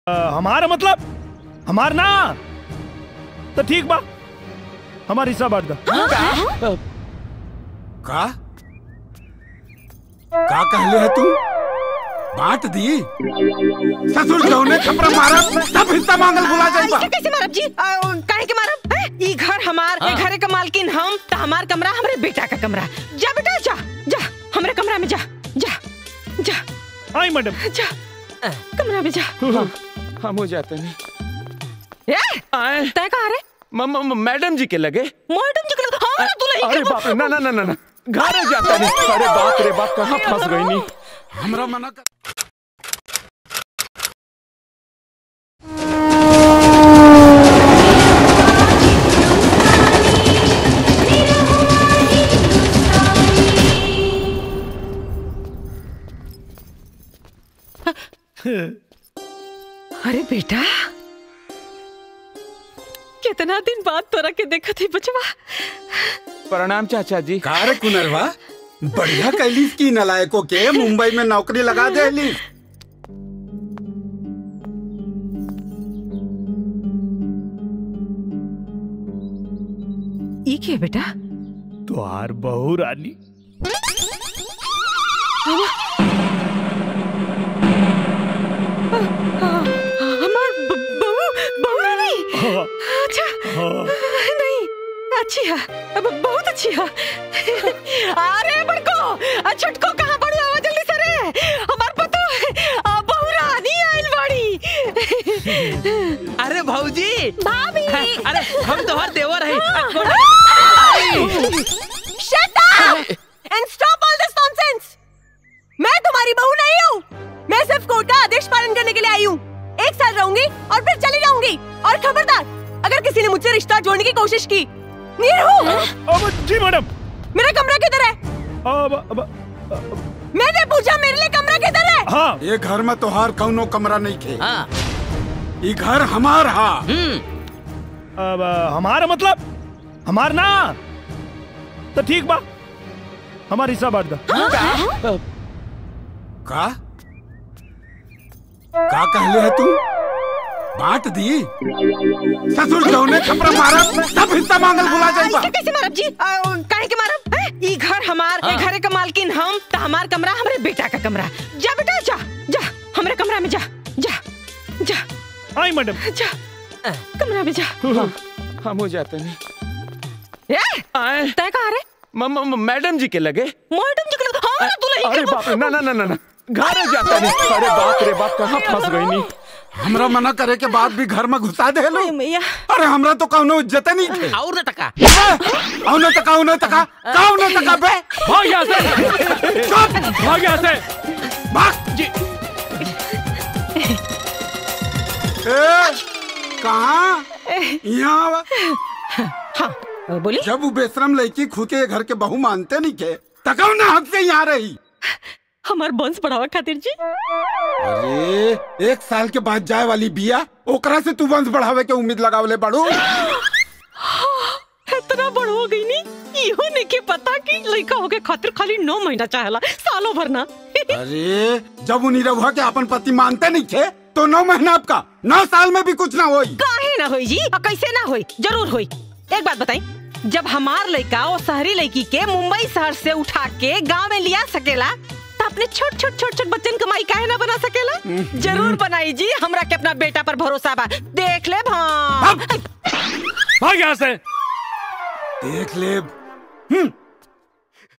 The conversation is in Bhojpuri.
अ, हमारा मतलब हमार ना तो ठीक बा हमार हिस्सा बांट दा का का कहले है तू बांट दी ससुर जौने छपरा मारा सब हिस्सा मांगल भुला जाइबा ऐसे कैसे मारब जी आ, काहे के मारब हैं? ई घर हमार ए घरे का मालकिन हम त हमार कमरा हमरे बेटा का कमरा जा बेटा जा जा हमरे कमरा में जा जा जा आई मैडम जा कमरा में जा हम हो जाते नहीं ए आए तय कहाँ रे म- म- म- मैडम जी के लगे मैडम जी के हाँ तू लही अरे बाप रे ना ना ना ना ना घर जाता नहीं अरे बाप रे बाप कहाँ फंस गई नहीं हमरा मना कर अरे बेटा कितना दिन बाद तोरा के देखा थी बचवा प्रणाम चाचा जी का रे कुनरवा बढ़िया कैलिस की नलायकों के मुंबई में नौकरी लगा देली ई के बेटा तुहार बहू रानी हमार ब- बहू बहू रानी हाँ, अच्छा हाँ। नहीं अच्छी है अब बहुत अच्छी है अरे बड़को आ छोटको कहाँ पड़ी आवा जल्दी से रे हमार पतो आ बहू रानी आइल बड़ी अरे भौजी भाभी अरे हम तोहर देवर है shut up and stop all this nonsense मैं तुम्हारी बहू नहीं हूँ मैं सिर्फ कोर्ट का आदेश पालन करने के लिए आई हूँ एक साल रहूंगी और फिर चली जाऊंगी और खबरदार अगर किसी ने मुझसे रिश्ता जोड़ने की कोशिश की नीरू अब जी मैडम मेरा कमरा किधर है अब अब मैंने पूछा मेरे लिए कमरा किधर है हाँ ये घर में तोहार कौनो कमरा नहीं खे हाँ ई घर हमार हा हम्म अब हमारा मतलब हमार ना तो ठीक बा हमार हिस्सा बांट दा का का कहले है तू बांट दी ससुर जौने छपरा मारा सब हिस्सा मांगल भुला जाइबा ऐसे कैसे मारब जी आ, काहे के मारब हैं? ई घर हमार ए घरे का मालकिन हम त हमार कमरा हमरे बेटा का कमरा जा बेटा जा जा हमरे कमरा में जा जा जा आई मैडम जा कमरा में जा हम हो जाते नहीं ए आए तय कहाँ रे म- म- म- मैडम जी के लगे मैडम जी के हाँ तू लही अरे बाप रे ना ना ना ना ना घर जाता नहीं अरे बाप रे बाप कहाँ फंस गई नहीं हमरा मना करे के बाद भी घर में घुसा दे लो मैया अरे हमरा तो कौनो इज्जत नहीं थे और न टका औनो तका औनो तका कौनो तका बे भाग यहाँ से चुप भाग यहाँ से भाग जी ए कहाँ यहाँ हाँ बोली जब वो बेशरम लड़की खुद के घर के बहू मानते नहीं के तकाऊ ना हक से यहाँ रही हमार वंश बढ़ावा खातिर जी अरे एक साल के बाद जाए वाली बिया ओकरा से तू वंश बढ़ावे के उम्मीद लगावले बड़ू इतना बड़ हो गई नी इहो नहीं के पता कि लड़का होके खातिर खाली नौ महीना चाहेला सालों भर ना अरे जब उन्हीं रहुआ के अपन पति मानते नहीं थे तो नौ महीना आपका नौ साल में भी कुछ ना होई काहे ना होई जी और कैसे ना होई जरूर होई एक बात बताई जब हमार लड़का और शहरी लड़की के मुंबई शहर से उठा के गांव में लिया सकेला तो अपने छोट छोट छोट छोट बच्चन कमाई काहे ना बना सकेला जरूर बनाई जी हमरा के अपना बेटा पर भरोसा बा देख ले भां भाग यहाँ से देख ले हम्म,